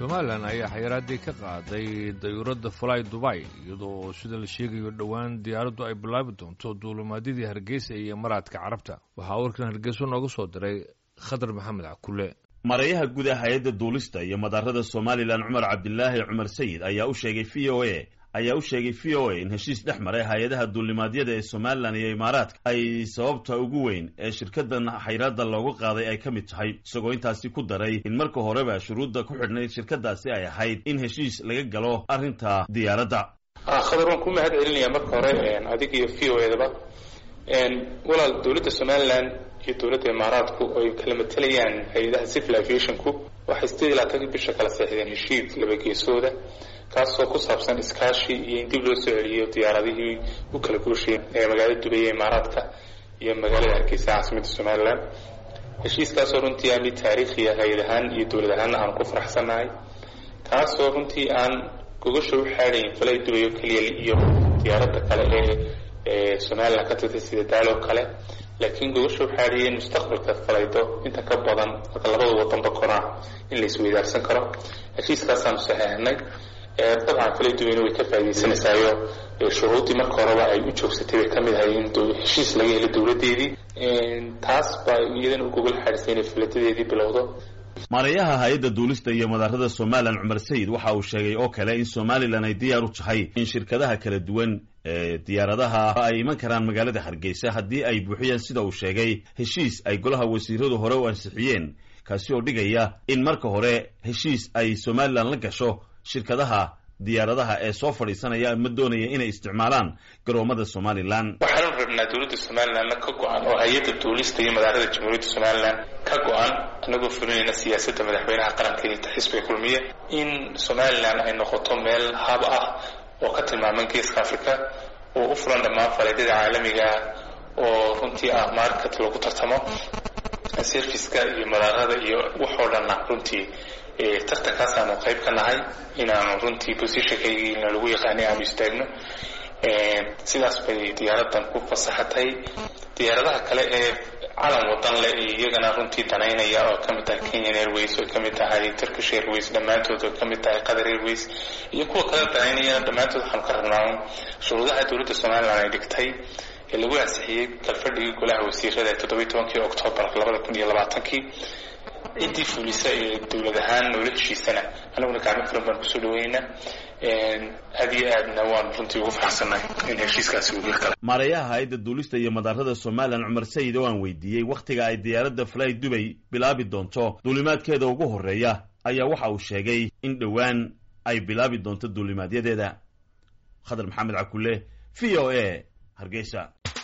somalilan ayaa xayiraadii ka qaaday dayuuradda fly dubay iyadoo sida la sheegayo dhowaan diyaaraddu ay bilaabi doonto duulimaadyadii hargeysa iyo maraadka carabta waxaa warkan hargeyso nooga soo diray khadar maxamed cakule marayaha guud ee hay-adda duulista iyo madaarada somalilan cumar cabdilaahi cumar sayid ayaa u sheegay v o a ayaa u sheegay v o a in heshiis dhex maray hay-adaha duulimaadyada ee somalilan iyo imaaraadka ay sababta ugu weyn ee shirkadan xayraadda loogu qaaday ay ka mid tahay isagoo intaasi ku daray in marka horeba shuruudda ku xidhnayd shirkadaasi ay ahayd in heshiis laga galo arrinta diyaaradda khadar waan ku mahad celinayaa marka hore adig iyo v o edaba walaal dowladda somalilan iyo dowladda imaaraadku ay kala matelayaan hay-adaha civil aviationku waxay sideed iyo labaatankii bisha kala seexdeen heshiis laba geesooda kaasoo ku saabsan iskaashi iyo in dib loo soo celiyo diyaaradihii u kala gooshayay ee magaalada dubay ee imaaraadka iyo magaalada hargeysa caasimadda somalilan heshiiskaasoo runtii aan mid taariikhiya hay-ad ahaan iyo dowlad ahaanna aan ku faraxsannahay kaasoo runtii aan gogasha u xaadayn falay dubay oo keliya iyo diyaaradda kale ee ee somalilan ka tirtay sida daaloo kale laakiin gogasha u xaadiyeen mustaqbalka falaydo inta ka badan marka labada wadanba koraa in la isweydaarsan karo heshiiskaasaanu saxeexnay dabcan falay duweyne way ka faa'idaysanaysaayo shuruuddii marka horeba ay u joogsatay bay ka mid ahay in heshiis laga helo dowladdeedii taas baa iyadana u gogol xaadisay inay faladadeedii bilowdo marayaha hay-adda duulista iyo madaarada somalilan cumar sayid waxa uu sheegay oo kale in somalilan ay diyaar u tahay in shirkadaha kala duwan ee diyaaradaha ay iman karaan magaalada hargeysa haddii ay buuxiyaan sida uu sheegay heshiis ay golaha wasiiradu hore u ansixiyeen kaasi oo dhigaya in marka hore heshiis ay somalilan la gasho shirkadaha diyaaradaha ee soo fadhiisanaya ama doonaya inay isticmaalaan garoomada somalilan waxaanu rabnaa dowladda somalilanna ka go-an oo hay-adda duulista iyo madaarada jamhuuriyadda somalilan ka go-an anagoo fulinayna siyaasadda madaxweynaha qaranka iyo xisbiga kulmiye in somalilan ay noqoto meel hab ah oo ka tilmaaman geeska africa oo u fulan dhammaan faleedyada caalamiga oo runtii ah market lagu tartamo serviceka iyo madaarada iyo waxoo dhanna runtii tartankaasaanu qayb ka nahay inaanu runtii positionkaygiina lagu yaqaanay aanu istaagno sidaas bay diyaaradan ku fasaxatay diyaaradaha kale ee calan wadan leh iyagana runtii danaynaya oo kamid tahay kenyan airways oo kamid tahay turkish airways dhammaantood oo kamid tahay qatar airways iyo kuwa kale danaynayana dhammaantood waxaanu ka rabnaa shuruudaha dowladda somalilan ay dhigtay ee lagu ansixiyey kalfadhigii golaha wasiirada ee toddobiyi tobankii octoobar labada kun iyo labaatankii ciddii fulisa ee dowlad ahaan noola heshiisana anaguna gacmo fulan baan kusoo dhaweynaa aad iyo aadna waan runtii ugu faraxsannahay in heshiiskaasi uu kale maarayaha hay-adda duulista iyo madaarada somalilan cumar sayid oo aan weydiiyey wakhtiga ay diyaaradda fly dubay bilaabi doonto duulimaadkeeda ugu horreeya ayaa waxa uu sheegay in dhowaan ay bilaabi doonto duulimaadyadeeda khadar maxamed cakule v o a hargeysa